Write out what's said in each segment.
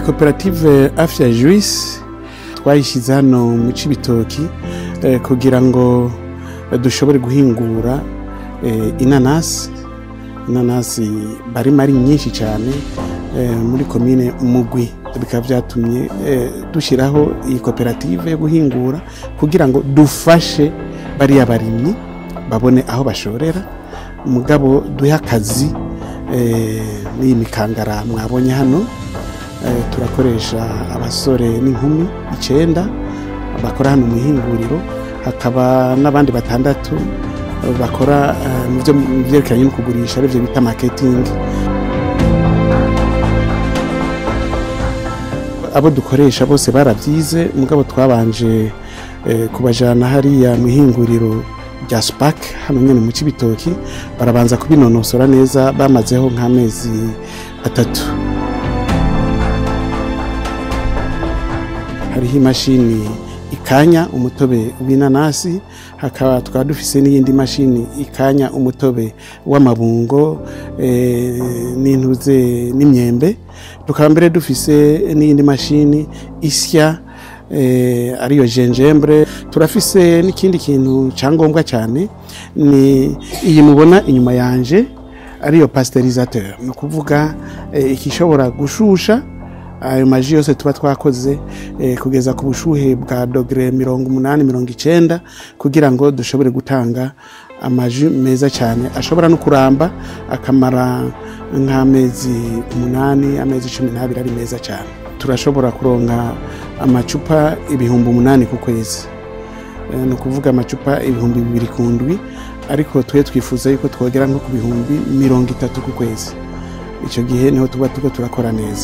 koperative afya juice twayishyize hano mu cibitoki kugira ngo dushobore guhingura inanasi inanasi barimo ari nyinshi cyane muri komine mugwi bikaba byatumye dushyiraho iyi koperative yo guhingura kugira ngo dufashe bariya barimyi babone aho bashorera umugabo duhe akazi n'iyi mikangara mwabonye hano turakoresha abasore n'inkumi icyenda bakora hano mu ihinguriro hakaba n'abandi batandatu bakora mu byerekeranye no kugurisha aribyo bita maketingi abo dukoresha bose barabyize mugabo twabanje kubajyana hariya mu ihinguriro rya sipake hano nyine mu cy'ibitoki barabanza kubinonosora neza bamazeho nk'amezi atatu hariho imashini ikanya umutobe w'inanasi hakaba twaba dufise n'iyindi mashini ikanya umutobe w'amabungo n'intuze n'imyembe tukaba mbere dufise n'iyindi mashini isya ariyo jenjembre turafise n'ikindi kintu cyangombwa cyane ni iyi mubona inyuma yanje ariyo pasterizateur ni ukuvuga ikishobora gushusha ayo maji yose tuba twakoze kugeza ku bushuhe bwa dogere mirongo umunani mirongo icyenda kugira ngo dushobore gutanga amaji meza cyane ashobora no kuramba akamara nk'amezi umunani amezi cumi n'abiri ari meza cyane turashobora kuronka amacupa ibihumbi umunani ku kwezi ni ukuvuga amacupa ibihumbi bibiri ku ndwi ariko twe twifuza yuko twogera nko ku bihumbi mirongo itatu ku kwezi icyo gihe niho tuba tuko turakora neza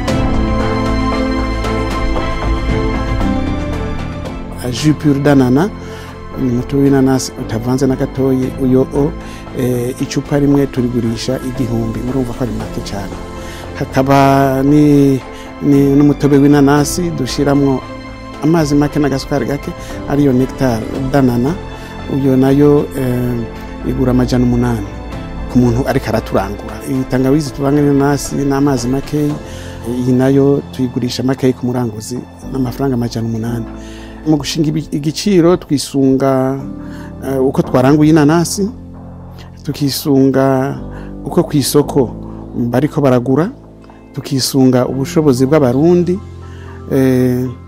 jupure danana ni umutobe w'inanasi utavanze na gatoya uyo o icupa rimwe turigurisha igihumbi murumva ko ari make cyane hakaba n'umutobe w'inanasi dushyiramo amazi make n'agasukari gake ariyo nectar danana uyo nayo igura amajana umunani ku muntu ariko araturangura iyi tangawizi tuvanga n'inanasi n'amazi makeya iyi nayo tuyigurisha makeya ku muranguzi n'amafaranga amajana umunani mu gushinga igiciro twisunga uko twaranguye inanasi tukisunga uko ku isoko bariko baragura tukisunga ubushobozi bw'abarundi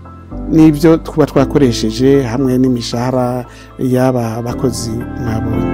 n'ibyo tuba twakoresheje hamwe n'imishahara y'aba bakozi mwabonye